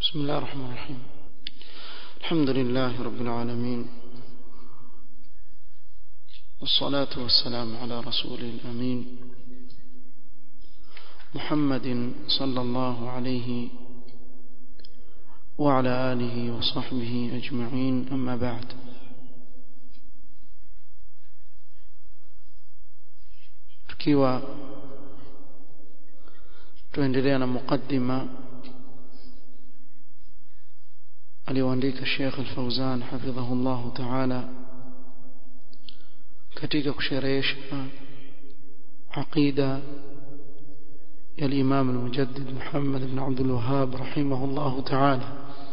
بسم الله الرحمن الرحيم الحمد لله رب العالمين والصلاة والسلام على رسوله الأمين محمد صلى الله عليه وعلى آله وصحبه أجمعين أما بعد tukiwa tuendelea na mukaddima aliyoandika Sheikh Al-Fauzan hafidhahu Allah Ta'ala katika kusherehesha aqida ya Imam Al-Mujaddid Muhammad ibn Abdul Wahhab rahimahullah Ta'ala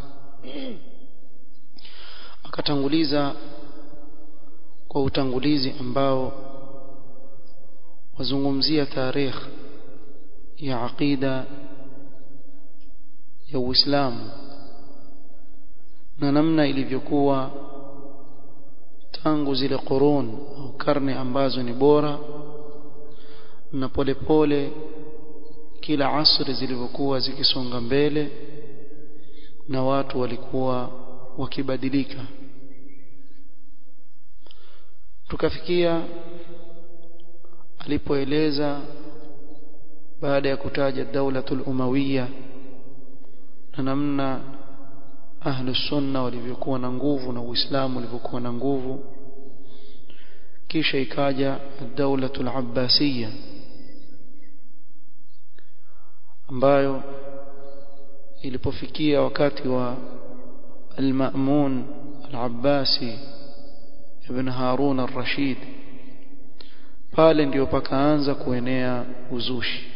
akatanguliza kwa utangulizi ambao wazungumzia tarikh ya aqida ya Uislamu na namna ilivyokuwa tangu zile qurun au karne ambazo ni bora na polepole kila asri zilivyokuwa zikisonga mbele na watu walikuwa wakibadilika tukafikia alipoeleza baada ya kutaja daulatul umawiya na namna ahlu sunna walivyokuwa na nguvu na uislamu ulivyokuwa na nguvu kisha ikaja daulatul abbasiyya ambayo ilipofikia wakati wa al-Ma'mun al-Abbasi ibn Harun al-Rashid pale ndio pakaanza kuenea uzushi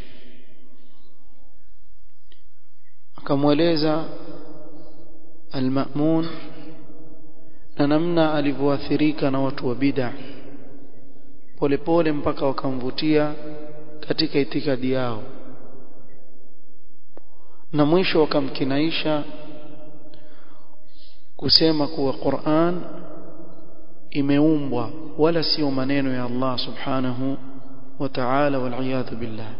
akamweleza al-Ma'mun na namna alivyoathirika na watu wa bid'a polepole mpaka wakamvutia katika itikadi yao na mwisho wakamkinaisha kusema kuwa Qur'an imeumbwa wala sio maneno ya Allah subhanahu wa ta'ala wal billah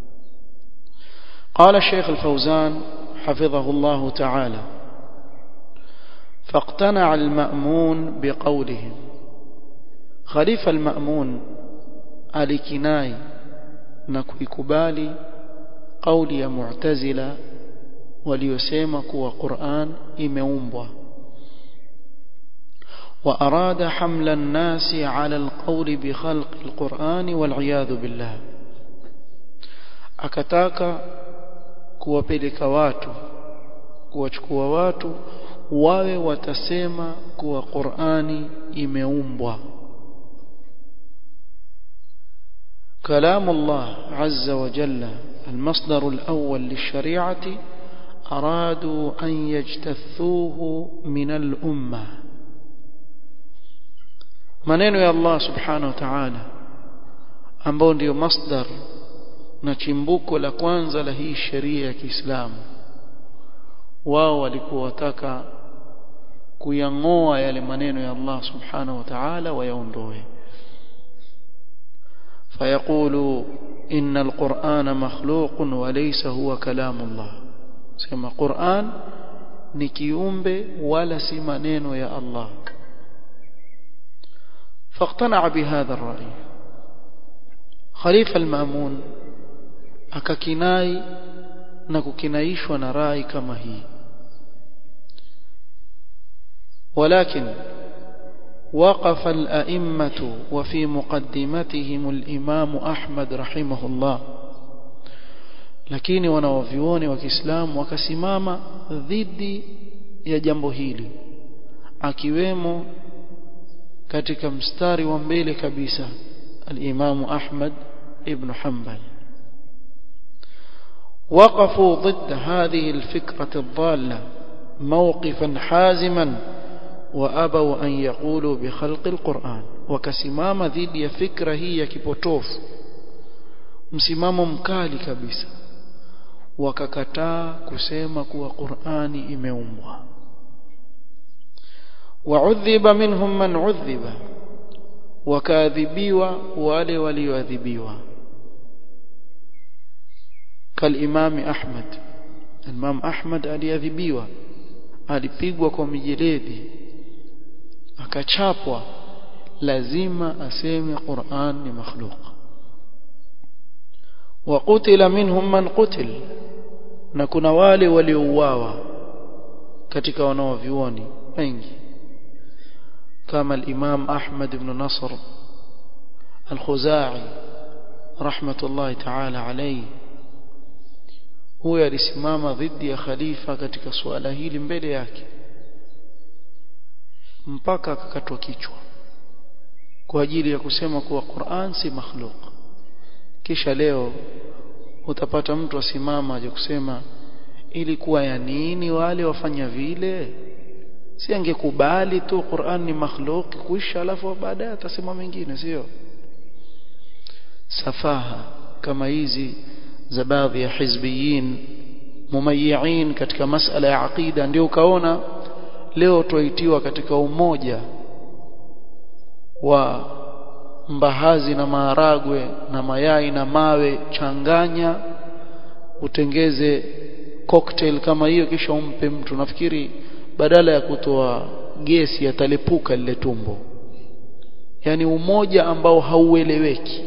قال الشيخ الفوزان حفظه الله تعالى فاقتنع المأمون بقولهم خليفة المأمون alikinai na kuikubali kauli ya mu'tazila waliosema kuwa Qur'an imeumbwa وأراد حمل الناس على القول بخلق القرآن والعياذ بالله akataka kuwapeleka watu kuwachukua watu wawe watasema kuwa Qur'ani imeumbwa كلام الله عز وجل المصدر الأول للشريعة أرادوا أن يجتثوه من الأمة maneno ya Allah subhanahu wa ta'ala ambao ndio masdar na chimbuko la kwanza la hii sheria ya Kiislamu wao walikuwa wataka kuyangoa yale maneno ya Allah subhanahu wa ta'ala wayaondoe فيقول إن القرآن مخلوق وليس هو كلام الله سما قرآن نكيومbe ولا سمانين يا الله فاقتنع بهذا الرأي خليفة المأمون akakinai na kukinaishwa na rai kama hii ولكن وقف الأئمة وفي مقدمتهم الإمام أحمد رحمه الله lakini wanawavyuoni wa Kiislamu wakasimama dhidi ya jambo hili akiwemo katika mstari wa mbele kabisa al-Imam Ahmad ibn Hanbal وقفوا ضد هذه الفكرة الضالة موقفا حازما وابوا ان يقولوا بخلق القران وكسمama dhidi ya fikra hii ya kipotofu msimamo mkali kabisa wakakataa kusema kuwa Qur'ani imeumbwa wa'udhiba minhum man 'udhiba wakaadhibiwa wale walioadhibiwa كالإمام أحمد Imam Ahmad aliadhibiwa alipigwa kwa mijeledi akachapwa lazima aseme Qur'an ni makhluq wa qutila minhum man qutil na kuna wale waliouawa katika wanaovioni wengi kama al-Imam Ahmad ibn Nasr al-Khuzai rahmatullahi ta'ala alayhi huyo alisimama dhidi ya khalifa katika suala hili mbele yake mpaka akakatwa kichwa kwa ajili ya kusema kuwa Qur'an si makhluk kisha leo utapata mtu asimama aje kusema ilikuwa ya nini wale wafanya vile si angekubali tu Qur'an ni makhluk kuisha alafu baadaye atasema mengine sio safaha kama hizi za baadhi ya hizbiyin mumayyi'in katika masala ya aqida ndio ukaona leo tuaitiwa katika umoja wa mbahazi na maharagwe na mayai na mawe changanya utengeze cocktail kama hiyo kisha umpe mtu nafikiri badala ya kutoa gesi atalipuka lile tumbo yani umoja ambao haueleweki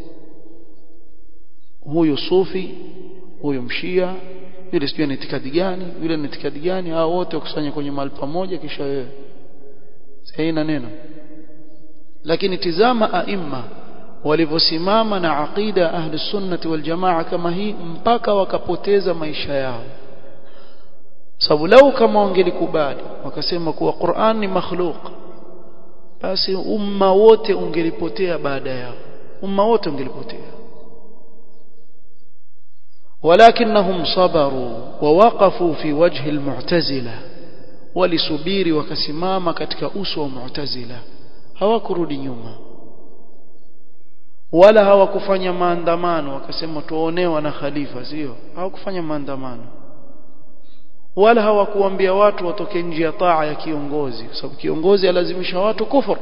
huyu sufi huyu mshia yule sijui ni itikadi gani yule ni itikadi gani hao wote wakusanya kwenye mahali pamoja kisha wewe haina neno lakini tizama aima walivyosimama na aqida ahli sunnati wal jamaa kama hii mpaka wakapoteza maisha yao sababu lau kama wangelikubali wakasema kuwa Qur'an ni makhluq basi umma wote ungelipotea baada yao umma wote ungelipotea ولكنهم صبروا ووقفوا في وجه المعتزلة ولسبيري وكسماما katika uso wa mu'tazila hawakurudi nyuma wala hawakufanya maandamano wakasema tuonewa na khalifa sio hawakufanya maandamano wala hawakuambia watu watoke nje ya taa ya kiongozi kwa sababu kiongozi alazimisha watu kufur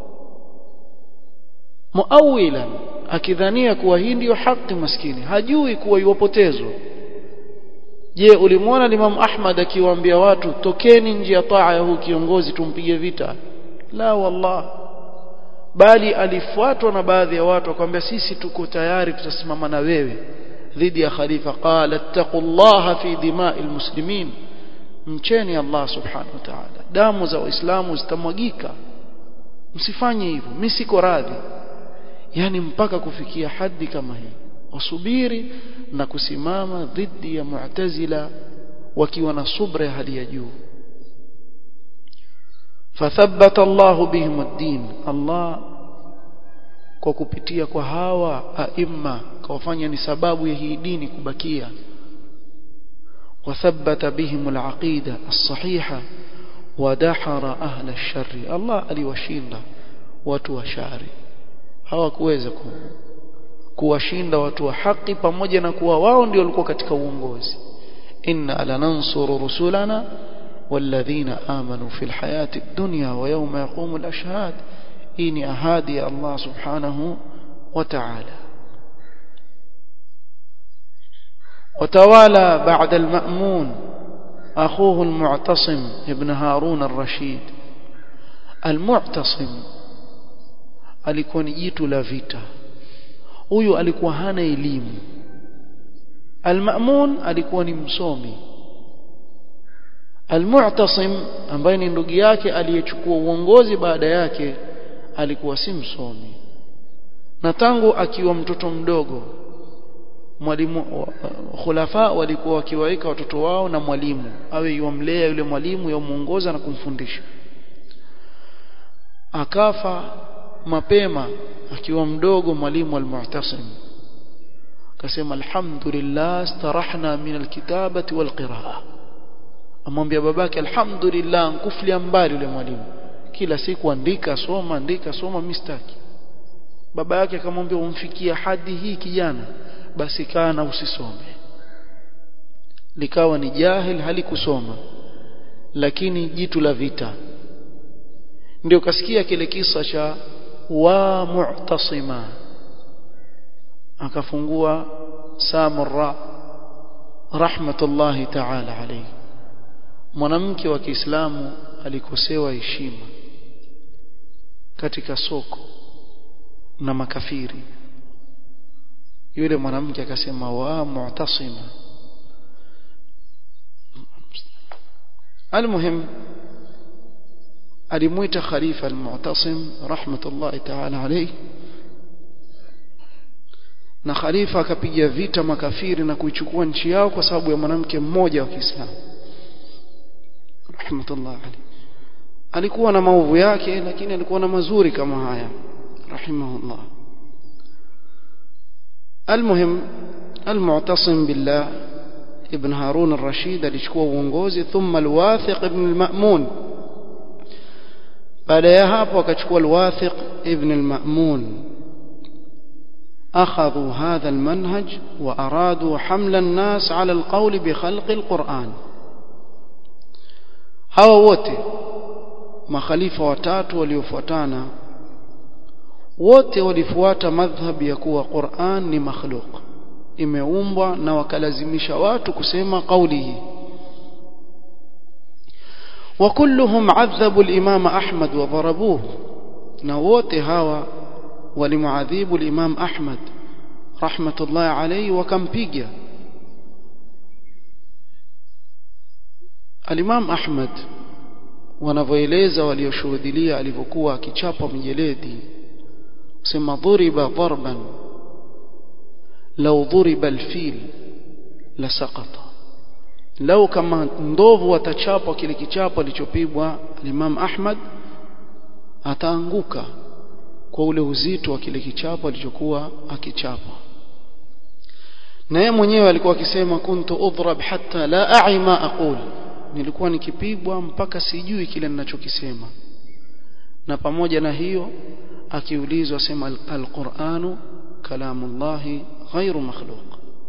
muawilan akidhania kuwa hii ndiyo haki maskini hajui kuwa iwapotezwa je ulimwona Imam Ahmad akiwaambia watu tokeni nje ya taa ya huu kiongozi tumpige vita la wallah bali alifuatwa na baadhi ya watu akamwambia sisi tuko tayari tutasimama na wewe dhidi ya khalifa qala taqullaha fi dima'il muslimin mcheni Allah subhanahu wa ta'ala damu za waislamu zitamwagika msifanye hivyo mimi siko radhi yani mpaka kufikia hadi kama hii wasubiri na kusimama dhidi ya mu'tazila wakiwa na subra ya hali ya juu fathabbata Allah bihim ad-din Allah kwa kupitia kwa hawa aima kawafanya ni sababu ya hii dini kubakia wathabbata bihim al-aqida as-sahiha wadahara ahla ash-sharri Allah aliwashinda watu wa shari hawakuweza ku, kuwashinda watu wa haki pamoja na kuwa wao ndio walikuwa katika uongozi inna lanansuru rusulana والذين آمنوا في الحياة الدنيا ويوم يقوم الأشهاد إني أهادي الله سبحانه وتعالى وتوالى بعد المأمون أخوه المعتصم ابن هارون الرشيد المعتصم alikuwa ni jitu la vita huyu alikuwa hana elimu Al-Ma'mun alikuwa ni msomi Al-Mu'tasim ambaye ni ndugu yake aliyechukua uongozi baada yake alikuwa si msomi na tangu akiwa mtoto mdogo mwalimu khulafa walikuwa wakiwaeka watoto wao na mwalimu awe yomlea yule mwalimu yomuongoza na kumfundisha akafa mapema akiwa mdogo mwalimu al-Mu'tasim akasema alhamdulillah starahna min alkitabati walqiraa amwambia babake alhamdulillah nkuflia mbali yule mwalimu kila siku andika soma andika soma mistaki baba yake akamwambia umfikia hadi hii kijana basi kana usisome likawa ni jahil halikusoma lakini jitu la vita ndio kasikia kile kisa cha wa mu'tasima akafungua samurra rahmatullahi ta'ala alayhi mwanamke wa Kiislamu alikosewa heshima katika soko na makafiri yule mwanamke akasema wa mu'tasima المهم alimuita khalifa al-mu'tasim rahmatullahi ta'ala alayhi na khalifa akapiga vita makafiri na kuichukua nchi yao kwa sababu ya mwanamke mmoja wa Kiislamu rahmatullahi alayhi alikuwa na maovu yake lakini alikuwa na mazuri kama haya rahimahullah المهم المعتصم بالله ابن هارون الرشيد alichukua uongozi thumma alwathiq ibn almamun baada ya hapo akachukua alwathiq ibn almamun اخذوا هذا المنهج وارادوا حمل الناس على القول بخلق القران hawa wote makhalifa watatu waliofuatana wote walifuata madhhab ya kuwa Qur'an ni makhluq imeumbwa na wakalazimisha watu kusema kauli hii وكلهم عذبوا الإمام أحمد وضربوه na wote hawa walimuadhibu al-Imam Ahmad rahmatullah alayhi wakampiga al-Imam Ahmad wanavyoeleza walioshuhudia alivyokuwa akichapa mjeledi sema dhuriba darban law dhuriba al-fil la saqata lau kama ndovu watachapwa kile kichapo alichopigwa al-Imam Ahmad ataanguka kwa ule uzito wa kile kichapo alichokuwa akichapa na yeye mwenyewe alikuwa akisema kuntu udhrab hatta la a'i ma aqul nilikuwa nikipigwa mpaka sijui kile ninachokisema na pamoja na hiyo akiulizwa sema alquranu kalamullahi ghairu makhluq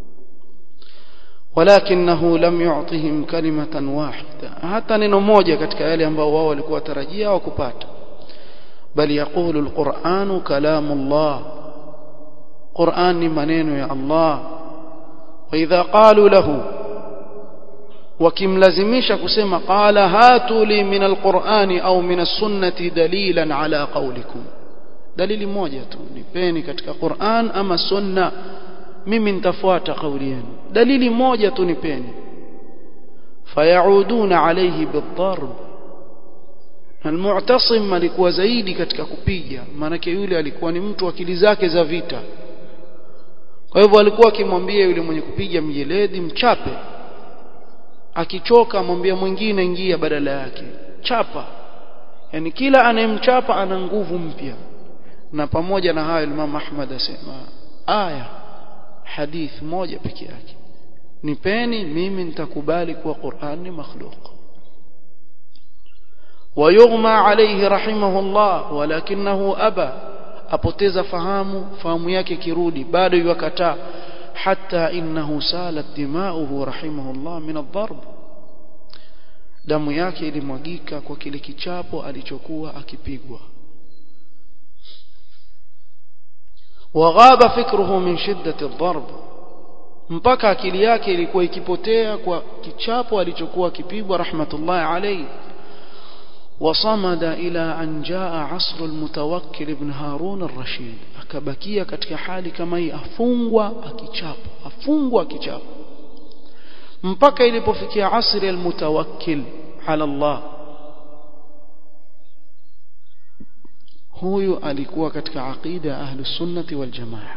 ولكنه لم يعطهم كلمة واحدة حتى neno moja katika yale ambao wao walikuwa tarajia au kupata بل يقول القرآن كلام الله قرآن منين يا الله وإذا قالوا له wakimlazimisha kusema qala hatu li min alqur'ani au min as-sunnati dalilan ala qawlikum dalili moja tu nipeni katika Qur'an ama sunna mimi nitafuata kauli yenu dalili moja tu nipeni fayauduna alayhi bidharb Al-Mu'tasim alikuwa zaidi katika kupiga maanake yule alikuwa ni mtu akili zake za vita kwa hivyo alikuwa akimwambia yule mwenye kupiga mjeledi mchape akichoka amwambia mwingine ingia badala yake chapa yani kila anayemchapa ana nguvu mpya na pamoja na hayo Imam Ahmad asema aya hadith moja peke yake nipeni mimi nitakubali kuwa Qur'an ni makhluq ويغمى عليه رحمه الله ولكنه أبى apoteza fahamu fahamu yake kirudi bado yukataa hatta innahu salat dimauhu rahimahullah min adh-darb damu yake ilimwagika kwa kile kichapo alichokuwa akipigwa waghaba fikruhu min shiddati adh-darb mpaka akili yake ilikuwa ikipotea kwa kichapo alichokuwa akipigwa rahmatullah alayhi وصمد إلى أن جاء عصر المتوكل ابن هارون الرشيد akabakia katika hali kama hii afungwa akichapwa afungwa akichapwa mpaka ilipofikia asri almutawakkil ala Allah huyu alikuwa katika aqida ahlus sunnati wal jamaa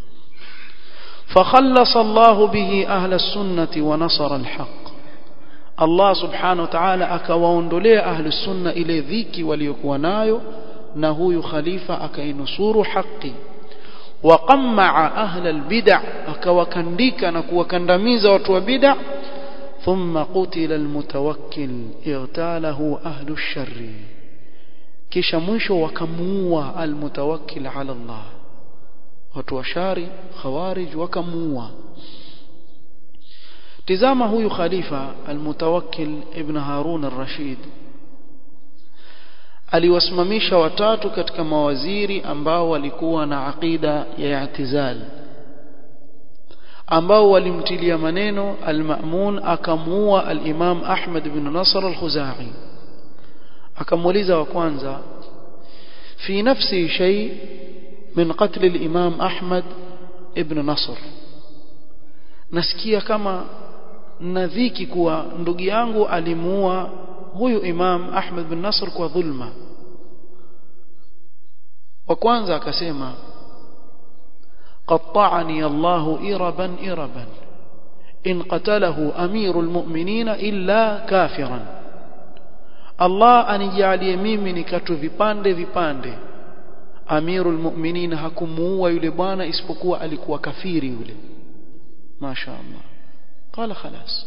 فخلص الله به أهل السنة ونصر الحق Allah subhanahu wa ta'ala akawaondolea ahli sunna ile dhiki waliokuwa nayo na huyu khalifa akainusuru haki waqammaa ahla albid'a akawakandika na kuwakandamiza watu wa bid'a thumma qutila almutawakkil igtalahu ahlu sharri kisha mwisho wakamuua almutawakkil ala Allah watu wa shari khawarij wakamuua tizama huyu khalifa almutawakkil ibn harun ar-rashid aliwasimamisha watatu katika mawaziri ambao walikuwa na aqida ya i'tizal ambao walimtilia maneno al-Ma'mun akamuua al-Imam Ahmad ibn Nasr al-Khuzai akamuuliza wa kwanza fi nafsi shay min qatl al-Imam Ahmad ibn Nasr nasikia kama nadhiki kuwa ndugu yangu alimuua huyu Imam Ahmad bin Nasr kwa dhulma wa kwanza akasema qatta'ani Allah iraban iraban in qatalahu amirul mu'minina illa kafiran Allah anijalie mimi nikatu vipande vipande amirul mu'minina hakumuua yule bwana isipokuwa alikuwa kafiri yule masha Allah قال خلاص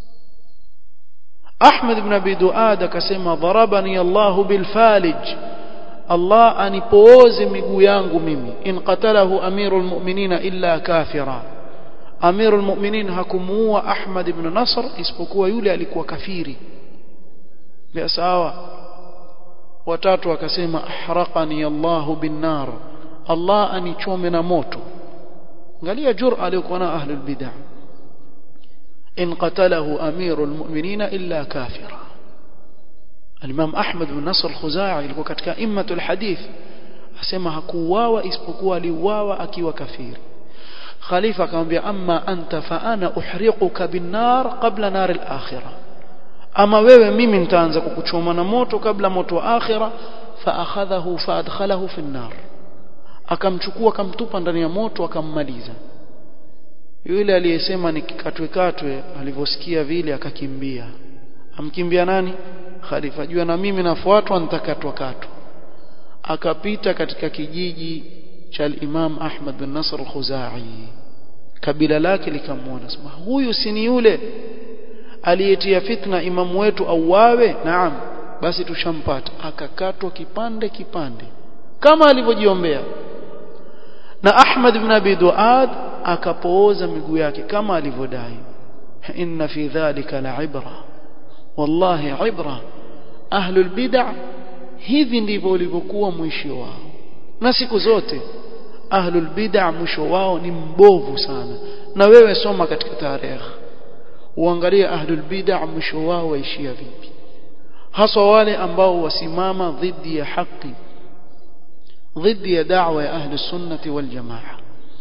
أحمد بن أبي دؤاد كسما ضربني الله بالفالج الله أنipooze miguu yangu mimi in qatalahu amirul mu'minina illa kafira amirul mu'minin hakumuua Ahmad ibn Nasr isipokuwa yule alikuwa kafiri bia sawa watatu akasema ahraqani Allah bin nar Allah anichome na moto angalia jur'a aliyokuwa na ahlul bid'ah إن قتله أمير المؤمنين إلا كافرا الإمام أحمد بن نصر الخزاعي لكو كتك إمة الحديث أسمى هكواوا إسبقوا لواوا أكي وكفير خليفة كان بي أما أنت فأنا أحرقك بالنار قبل نار الآخرة أما wewe mimi nitaanza kukuchoma na moto kabla moto wa akhira فأخذه فأدخله في النار akamchukua akamtupa ndani ya moto akammaliza yule aliyesema nikikatwe katwe alivyosikia vile akakimbia amkimbia nani khalifa jua na mimi nafuatwa nitakatwa katwa akapita katika kijiji cha al-Imam Ahmad bin Nasr al-Khuzai kabila lake likamwona sema huyu si ni yule aliyetia fitna imamu wetu auawe naam basi tushampata akakatwa kipande kipande kama alivyojiombea na Ahmad ibn Abi Duad akapooza miguu yake kama alivyodai inna fi dhalika la'ibra wallahi ibra ahlul bid'ah hivi ndivyo ulivyokuwa mwisho wao na siku zote ahlul bid'ah mwisho wao ni mbovu sana na wewe soma katika tarehe uangalie ahlul bid'ah mwisho wao waishia vipi haswa wale ambao wasimama dhidi ya haki dhidi ya da'wa ya ahli sunnati wal jamaa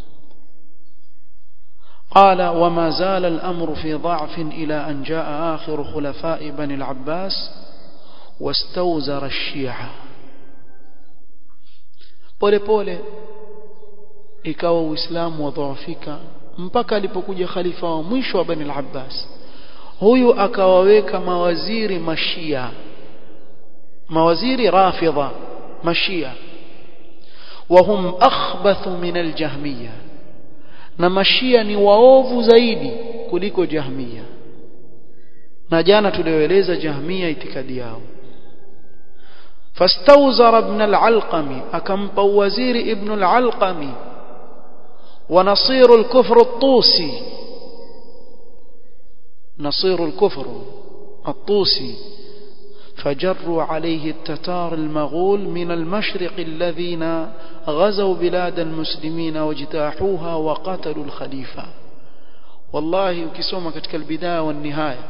قال وما زال الأمر في ضعف إلى أن جاء آخر خلفاء بني العباس واستوزر الشيعة pole pole ikawa uislamu wadhoofika mpaka alipokuja khalifa wa mwisho wa bani al-Abbas huyu akawaweka mawaziri mashia mawaziri rafidha mashia wahum akhbathu min al-jahmiyya na mashia ni waovu zaidi kuliko jahmia na jana tulioeleza jahmia itikadi yao فاستوزر ابن العلقمي أكمب وزير ابن العلقمي ونصير الكفر الطوسي نصير الكفر الطوسي فجروا عليه التتار المغول من المشرق الذين غزوا بلاد المسلمين واجتاحوها وقتلوا الخليفة والله ukisoma katika albidaya wa nihaya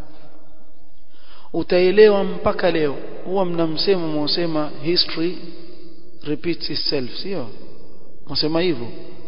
utaelewa mpaka leo huwa mna msemo mwasema history repeats itself sio mwasema hivyo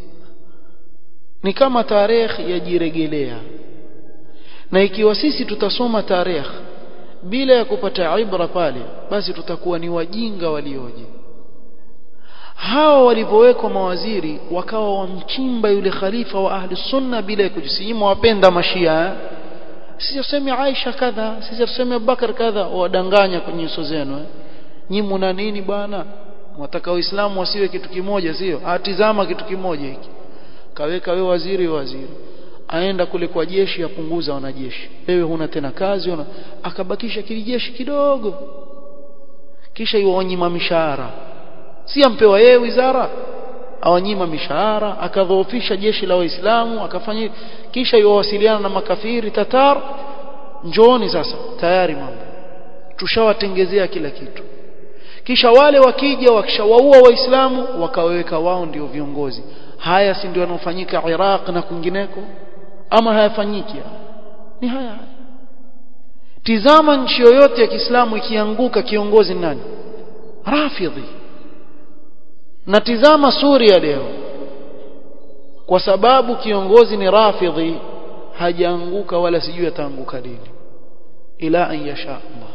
ni kama tarehe yajiregelea na ikiwa sisi tutasoma tarehe bila ya kupata ibra pale basi tutakuwa ni wajinga walioje hawa walipowekwa mawaziri wakawa wamchimba yule khalifa wa ahli sunna bila ya kujisimu wapenda mashia sisi tuseme Aisha kadha sisi tuseme Abubakar kadha wadanganya kwenye nyuso zenu eh? nyi mna nini bwana mwataka waislamu wasiwe kitu kimoja sio atizama kitu kimoja hiki kaweka wewe waziri waziri aenda kule kwa jeshi apunguza wanajeshi wewe huna tena kazi una akabakisha kilijeshi kidogo kisha iwanyima mishahara si ampewa yeye wizara awanyima mishahara akadhoofisha jeshi la waislamu akafanya kisha iwasiliana na makafiri tatar njooni sasa tayari mambo tushawatengezea kila kitu kisha wale wakija wakishawaua waislamu wakaweka wao ndio viongozi haya si ndio yanofanyika Iraq na kwingineko ama hayafanyiki ni haya haya tizama nchi yoyote ya Kiislamu ikianguka kiongozi nani rafidhi na tizama Suria leo kwa sababu kiongozi ni rafidhi hajaanguka wala sijui ataanguka lini ila an yasha Allah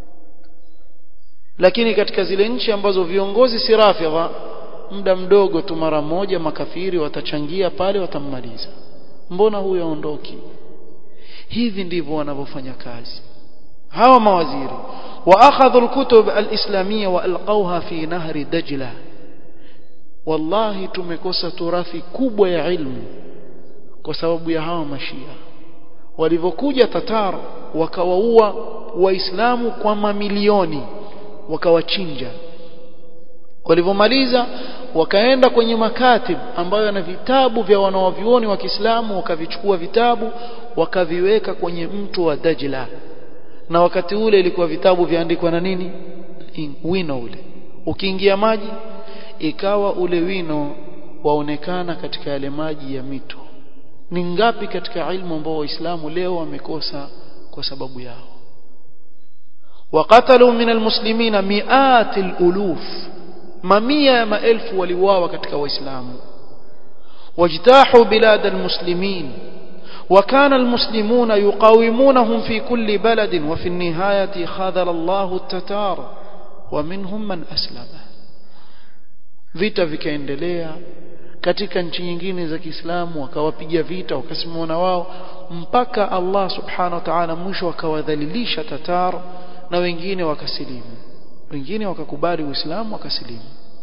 lakini katika zile nchi ambazo viongozi si rafidha muda mdogo tu mara moja makafiri watachangia pale watammaliza mbona huyo aondoki hivi ndivyo wanavyofanya kazi hawa mawaziri واخذوا الكتب الاسلاميه والقوها في نهر دجله wallahi tumekosa turathi kubwa ya ilmu kwa sababu ya hawa mashia walivyokuja tatar wakawaua waislamu kwa mamilioni wakawachinja walivyomaliza wakaenda kwenye makatib ambayo yana vitabu vya wanawavyuoni wa Kiislamu wakavichukua vitabu wakaviweka kwenye mto wa Dajla na wakati ule ilikuwa vitabu viandikwa na nini wino ule ukiingia maji ikawa ule wino waonekana katika yale maji ya mito ni ngapi katika ilmu ambao waislamu leo wamekosa kwa sababu yao وقتلوا من المسلمين مئات الالوف mamia ya maelfu waliuawa katika waislamu wajtahu bilad almuslimin وكان المسلمون يقاومونهم في كل بلد وفي النهاية خذل الله التتار ومنهم من أسلم vita vikaendelea katika nchi nyingine za Kiislamu wakawapiga vita wakasimama wao mpaka Allah subhanahu wa ta'ala mwisho akawadhalilisha Tatar na wengine wakasilimu wengine wakakubali Uislamu wakasilimu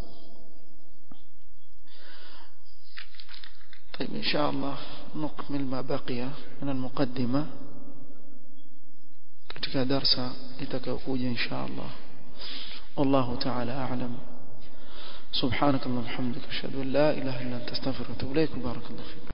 طيب إن شاء الله نكمل ما بقي من المقدمة katika darsa itakayokuja insha Allah والله تعالى أعلم سبحانك اللهم وبحمدك أشهد أن لا إله إلا أنت أستغفرك وأتوب إليك بارك الله فيك